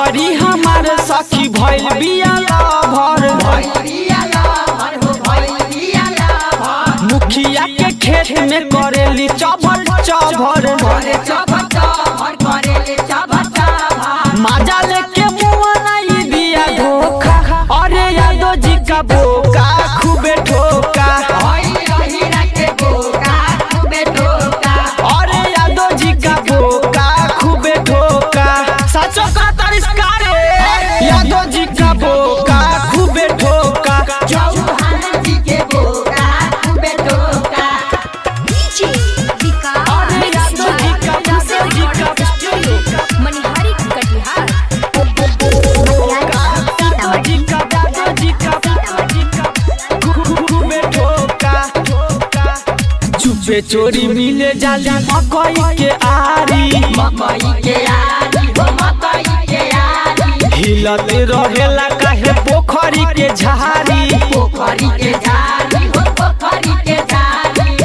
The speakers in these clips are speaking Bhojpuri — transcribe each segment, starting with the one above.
करी हमारे सखी भइल बिया भर मुखिया के खेत में करेली चभर चभर माजा लेके मुआ नहीं दिया धोखा अरे यादव जी का बोका खूबे ठोका अरे यादव जी का बोका खूबे ठोका सचो का तरिस्कार यादव जी का बोका खूबे ठोका डीजे विकास अरे यादव जी का यादव जी का मनिहारी कटिहार यादव जी का यादव जी का यादव जी का खूबे ठोका चुपे चोरी मिले जाली मकई के आरी हिलत रहेला काहे पोखरी के झाड़ी पोखरी के झाड़ी हो पोखरी के झाड़ी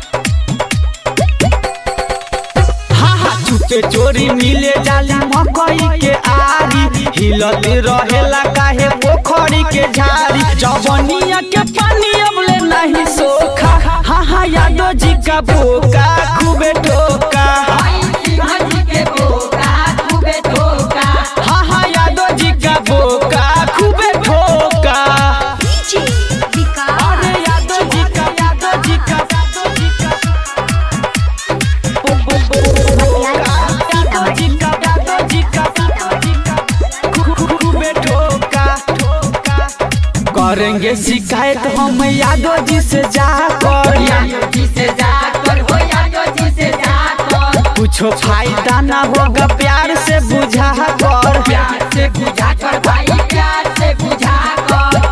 हाँ हाँ चुपे चोरी मिले जाली मकई के आरी हिलत रहेला काहे पोखरी के झाड़ी जवनिया के पानी अबले नहीं सोखा हाँ हाँ यादव जी का बोका खूबे ठोका शिवाजी के बोका खूबे ठोका हाँ हाँ यादव जी का बोका खूबे ठोका डीजे विकास अरे यादव जी का यादव जी का यादव जी का यादव जी का यादव जी का यादव जी का खूबे ठोका ठोका करेंगे शिकायत हम यादव जी से जाकर यादव जी से जाकर हो यादव जी से जाकर कुछ फायदा ना होगा प्यार से बुझा कर प्यार से बुझा कर भाई प्यार से बुझा कर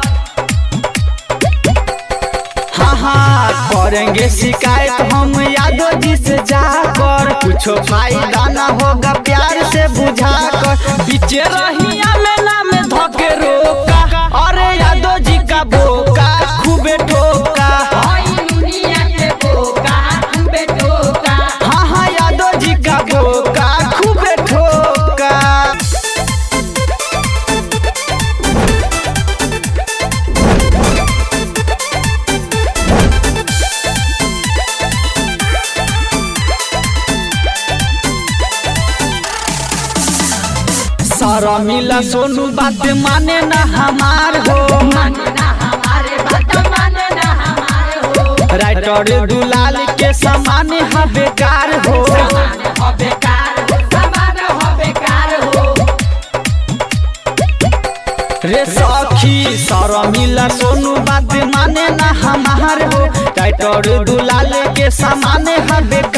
हाँ हाँ करेंगे शिकायत हम यादव जी से जाकर कुछ फायदा ना होगा प्यार से बुझा कर बीचे रहिया में नाम धके रोका अरे यादव जी का बोका खूबे ठोका भाई दुनिया के बोका खूबे ठोका हाँ हाँ यादव जी का बोका खूबे ठोका सारा मिला सोनू बात माने ना हमार हो मानना हमारे बात मानना हमारे हो राइटर दुलाल के समान है बेकार हो समान हो बेकार हो समान हो बेकार हो रे सखी सारा मिला सोनू बात माने ना हमार हो राइटर दुलाल के समान है बेकार